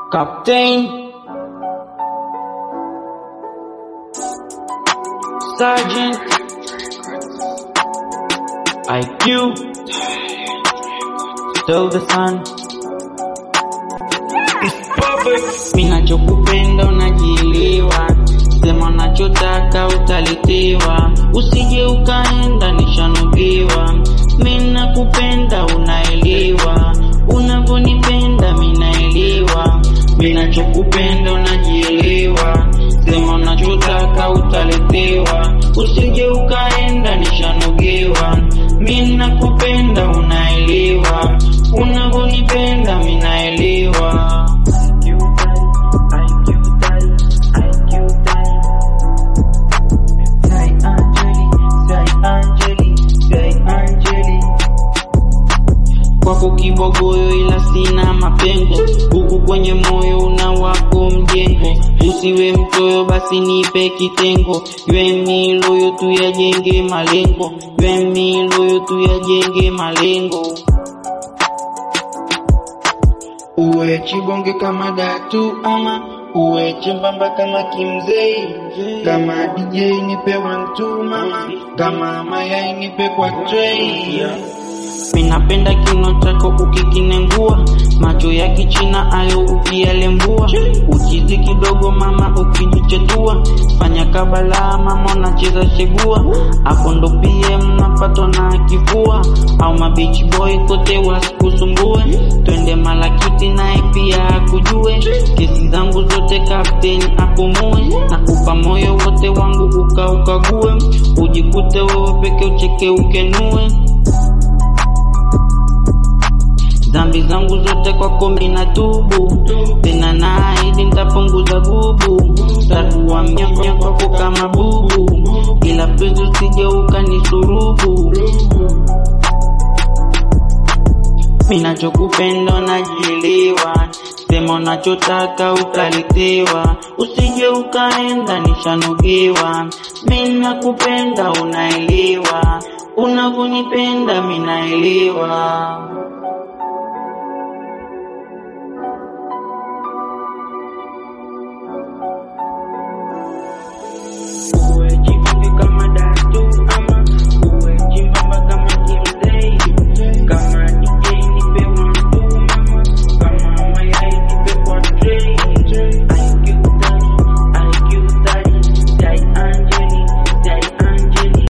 Captain Sergeant IQ Still the sun Minachokupenda unajielewa, sema unachotaka utalitiwa, usije ukaenda nishanugiwa. Minakupenda unaelewa, unavyonipenda minaelewa. Minachokupenda unajielewa, sema unachotaka utalitiwa, usije ukaenda nishanugiwa. Minakupenda unaelewa, unavyonipenda minaelewa. kwako kibogoyo ila sina mapengo, huku kwenye moyo una wako mjengo. Usiwe mchoyo basi nipe kitengo, yweni loyo tuyajenge malengo, yweni loyo tuyajenge malengo. Uwe chibonge kama datu ama uwe chembamba kama kimzei, kama DJ nipe one two mama, kama mayai nipe kwa tray. Minapenda kino chako ukikinengua, macho ya kichina ayo ukiyalembua, uchizi kidogo mama ukijichetua, fanya kabala mama unacheza shegua, hapo ndo pia mnapatwa na kifua, au mabichi boy kote wasikusumbue, twende malakiti naye pia akujue, kesi zangu zote captain apumue, na kupa moyo wote wangu ukaukague, ujikute wewe peke ucheke ukenue dhambi zangu zote kwako mina tubu, tena naahidi nitapunguza gubu, takuwa mnyama kwako kama bubu, ila pezi usije ukanisurubu. Minachokupenda najielewa, sema unachotaka utalitiwa, usije ukaenda nishanugiwa. Minakupenda unaelewa, unavyonipenda minaelewa.